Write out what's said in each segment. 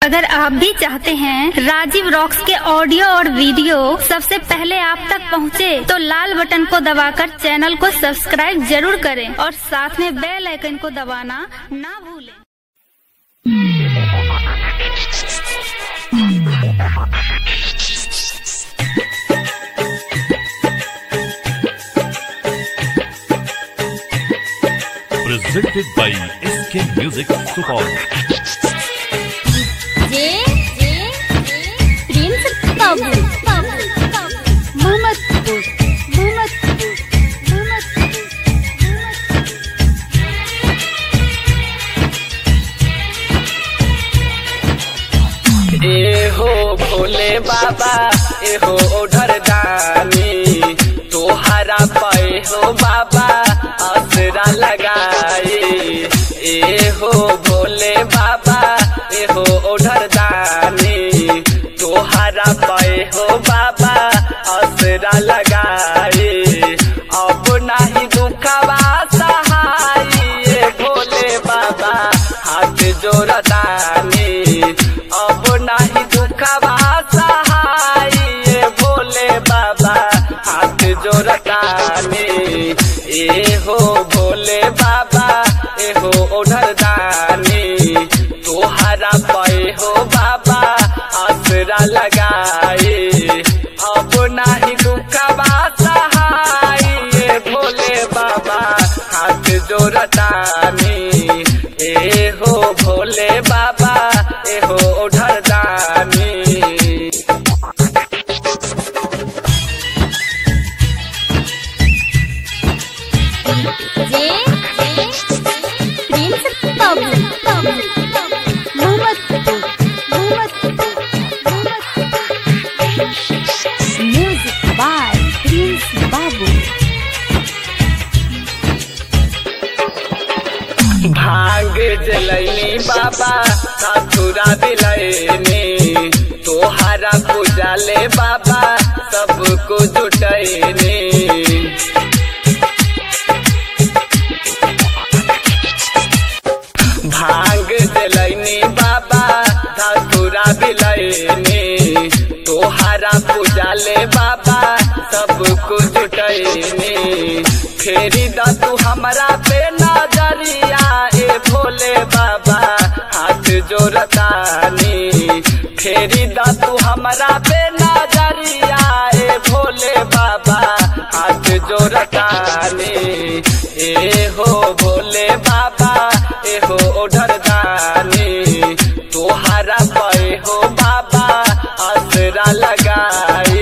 अगर आप भी चाहते हैं राजीव रॉक्स के ऑडियो और वीडियो सबसे पहले आप तक पहुंचे, तो लाल बटन को दबाकर चैनल को सब्सक्राइब जरूर करें और साथ में बेल आइकन को दबाना ना भूलें presented by SK Music Support. जे जे प्रिंस बाबू मोहम्मदपुर मोहम्मदपुर ए हो भोले बाबा ए हो ओढ़र दानी तोहरा पे हो बाबा असरा लगाए ए हो भोले बाबा ए हो ओढ़र दानी तोहरा पे हो बाबा असरा लगाए अब नाही दुखवा सहाय ए भोले बाबा हाथ जोड़तानी अब नाही दुखवा सहाय ए भोले बाबा हाथ जोड़तानी ए हो भोले बाबा ए हो ओढ़र दानी तोहरा पे हो बाबा आसरा लगाए अब नाही दुखवा सहाय ए भोले बाबा हाथ जोड़तानी ए हो भोले बाबा ए हो ओढ़र दानी जे J Prince Babu Mohammadpur Mohammadpur music by Prince Babu भांग जलैनी बाबा साथुरा दिलैनी तोहारा पूजा ले बाबा सबको जुटैनी भांग जलैनी बाबा साथुरा दिलैनी तोहारा पूजा ले बाबा सबको जुटैनी फेरी द तू हमरा पे नजरिया ए भोले बाबा हाथ जोड़तानी फेरी द तू हमरा पे नजरिया ए भोले बाबा हाथ जोड़तानी ए हो भोले बाबा ए हो ओढ़र दानी तोहारा पे हो बाबा आसरा लगाई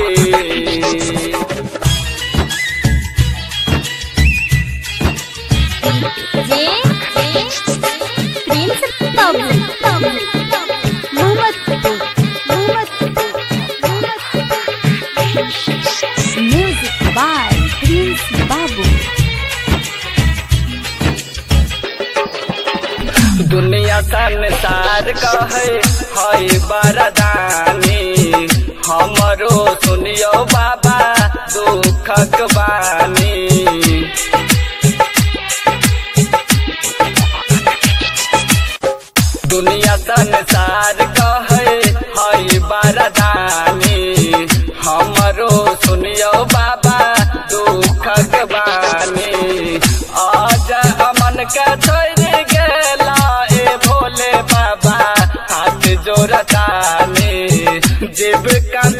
जे J Prince Babu Mohammadpur Mohammadpur music by Prince Babu दुनिया संसार कहे हई बरदानी हमरो सुनियो बाबा दुखक बानी दुनिया संसार कहे हई बरदानी हमरो सुनियो बाबा दुखक बानी आज अमन के छोड़ गेला ए भोले बाबा हाथ जोड़तानी जीव का